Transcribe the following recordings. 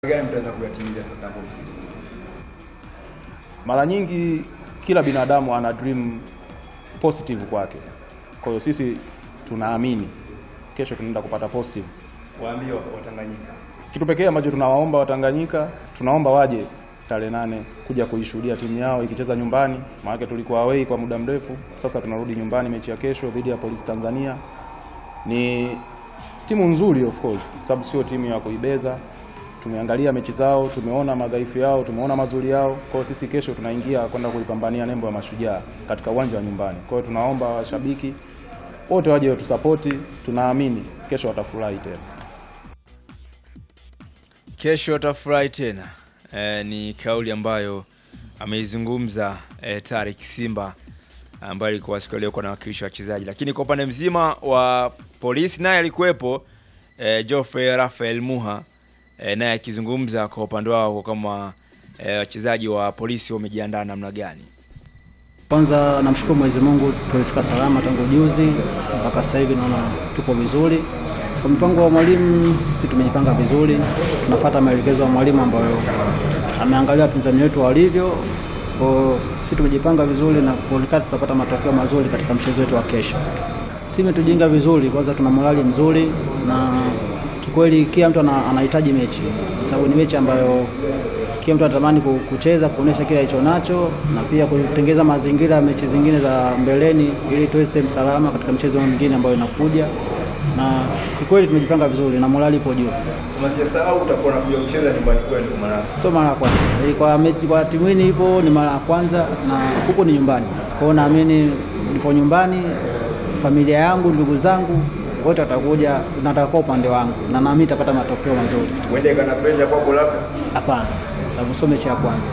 gani mtaweza kuyatimiza sasa hapo mkizungumza? Mara nyingi kila binadamu ana dream positive kwake. Kwa hiyo sisi tunaamini kesho tunaenda kupata positive. Waambie wa- Watanganyika. Kitu pekee ambacho tunawaomba Watanganyika, tunaomba waje tarehe nane kuja kuishuhudia timu yao ikicheza nyumbani, maana tulikuwa away kwa muda mrefu. Sasa tunarudi nyumbani, mechi ya kesho dhidi ya Polisi Tanzania. Ni timu nzuri of course, sababu sio timu ya kuibeza. Tumeangalia mechi zao, tumeona madhaifu yao, tumeona mazuri yao. Kwa hiyo sisi kesho tunaingia kwenda kuipambania nembo ya Mashujaa katika uwanja wa nyumbani. Kwa hiyo tunaomba washabiki wote waje watusapoti, tunaamini kesho watafurahi tena. Kesho utafurahi tena. E, ni kauli ambayo ameizungumza e, Tarik Simba ambaye alikuwa siku leo kwa nawakilisha wachezaji, lakini kwa upande mzima wa polisi naye alikuwepo e, Geoffrey Rafael Muha e, naye akizungumza kwa upande wao kama e, wachezaji wa polisi wamejiandaa namna gani. Kwanza namshukuru Mwenyezi Mungu tulifika salama tangu juzi mpaka sasa hivi naona tupo vizuri. Kwa mpango wa mwalimu sisi tumejipanga vizuri, tunafuata maelekezo ya mwalimu ambayo ameangalia wapinzani wetu walivyo. Kwa sisi tumejipanga vizuri na kuonekana tutapata matokeo mazuri katika mchezo wetu wa kesho. Sisi tumetujenga vizuri, kwanza tuna morali mzuri na kikweli kila mtu ana- anahitaji mechi kwa sababu ni mechi ambayo kila mtu anatamani ku- kucheza kuonesha kile alicho nacho na pia kutengeza mazingira ya mechi zingine za mbeleni ili tuweze salama katika mchezo mwingine ambayo inakuja, na kikweli tumejipanga vizuri na morali ipo juu. Unasijasahau utakuwa unakuja kucheza nyumbani kwenu maana Sio mara ya kwanza Eh, kwa, mechi- kwa timu hii ipo ni mara ya kwanza na huko ni nyumbani. Kwa hiyo naamini nipo nyumbani, familia yangu, ndugu zangu wote watakuja na watakuwa upande wangu na naamini itapata matokeo mazuri. uende kana pressure kwako labda. Hapana, sababu sio mechi ya kwanza.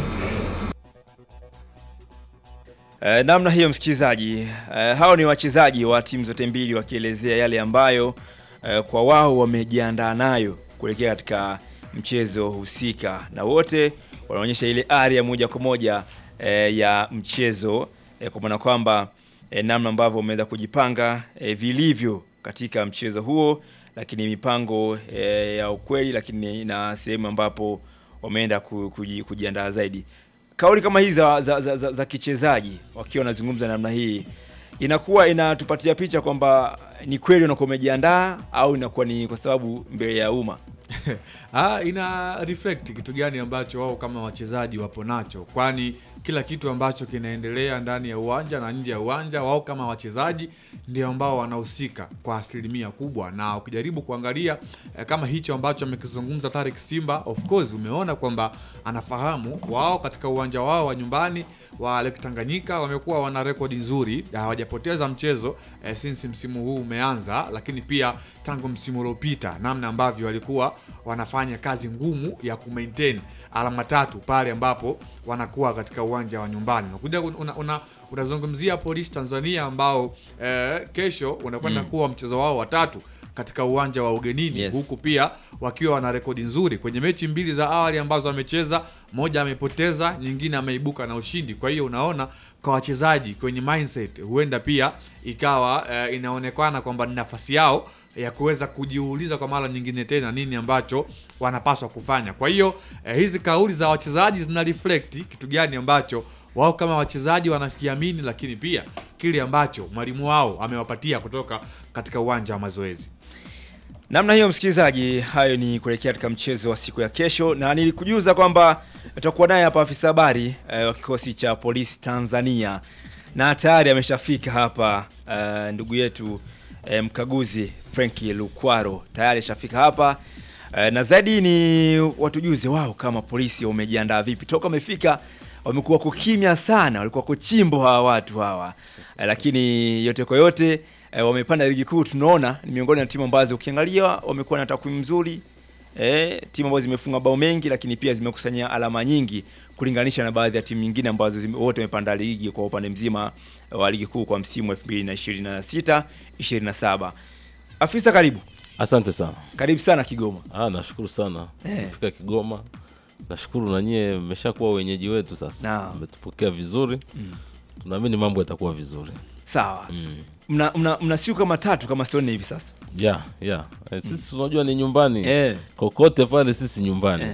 E, namna hiyo msikilizaji, e, hao ni wachezaji wa timu zote mbili wakielezea yale ambayo e, kwa wao wamejiandaa nayo kuelekea katika mchezo husika, na wote wanaonyesha ile ari ya moja kwa moja e, ya mchezo e, kwa maana kwamba e, namna ambavyo wameweza kujipanga e, vilivyo katika mchezo huo, lakini mipango e, ya ukweli, lakini na sehemu ambapo wameenda ku- kuji- kujiandaa zaidi kauli kama hizi za, za, za, za, za kichezaji wakiwa wanazungumza namna hii inakuwa inatupatia picha kwamba ni kweli unakuwa umejiandaa au inakuwa ni kwa sababu mbele ya umma Ah, ina reflect kitu gani ambacho wao kama wachezaji wapo nacho, kwani kila kitu ambacho kinaendelea ndani ya uwanja na nje ya uwanja, wao kama wachezaji ndio ambao wanahusika kwa asilimia kubwa. Na ukijaribu kuangalia eh, kama hicho ambacho amekizungumza Tarik Simba, of course umeona kwamba anafahamu wao katika uwanja wao wa nyumbani wa Lake Tanganyika wamekuwa wana rekodi nzuri, hawajapoteza mchezo eh, since msimu huu umeanza, lakini pia tangu msimu uliopita, namna ambavyo walikuwa wanafanya kazi ngumu ya kumaintain alama tatu pale ambapo wanakuwa katika uwanja wa nyumbani. Unakuja una, una, unazungumzia Polisi Tanzania ambao eh, kesho unakwenda kuwa mchezo wao wa tatu katika uwanja wa ugenini Yes. huku pia wakiwa wana rekodi nzuri kwenye mechi mbili za awali ambazo amecheza, moja amepoteza, nyingine ameibuka na ushindi. Kwa hiyo unaona kwa wachezaji kwenye mindset huenda pia ikawa eh, inaonekana kwamba ni nafasi yao ya kuweza kujiuliza kwa mara nyingine tena nini ambacho wanapaswa kufanya. Kwa hiyo eh, hizi kauli za wachezaji zina reflect kitu gani ambacho wao kama wachezaji wanakiamini, lakini pia kile ambacho mwalimu wao amewapatia kutoka katika uwanja wa mazoezi. namna hiyo msikilizaji hayo ni kuelekea katika mchezo wa siku ya kesho na nilikujuza kwamba tutakuwa naye hapa afisa habari eh, wa kikosi cha polisi tanzania na tayari ameshafika hapa eh, ndugu yetu eh, mkaguzi frenki lukwaro tayari ashafika hapa eh, na zaidi ni watujuze wao kama polisi wamejiandaa vipi toka wamefika wamekuwa kukimya sana walikuwa kuchimbo hawa watu hawa eh, lakini yote kwa yote eh, wamepanda ligi kuu tunaona ni miongoni na timu ambazo ukiangalia wamekuwa na takwimu nzuri eh, timu ambazo zimefunga bao mengi lakini pia zimekusanya alama nyingi kulinganisha na baadhi ya timu nyingine ambazo zime- wote wamepanda ligi kwa upande mzima wa ligi kuu kwa msimu 2026 27 afisa karibu Asante sana. karibu sana kigoma Ah, nashukuru sana Eh. kufika Kigoma. Nashukuru na nyie mmeshakuwa wenyeji wetu sasa, Naam. mmetupokea vizuri tunaamini mambo yatakuwa vizuri sawa mm. mna, mna, mna siku kama tatu kama sio nne hivi sasa yeah, yeah. Eh, sisi unajua ni nyumbani Eh. kokote pale sisi nyumbani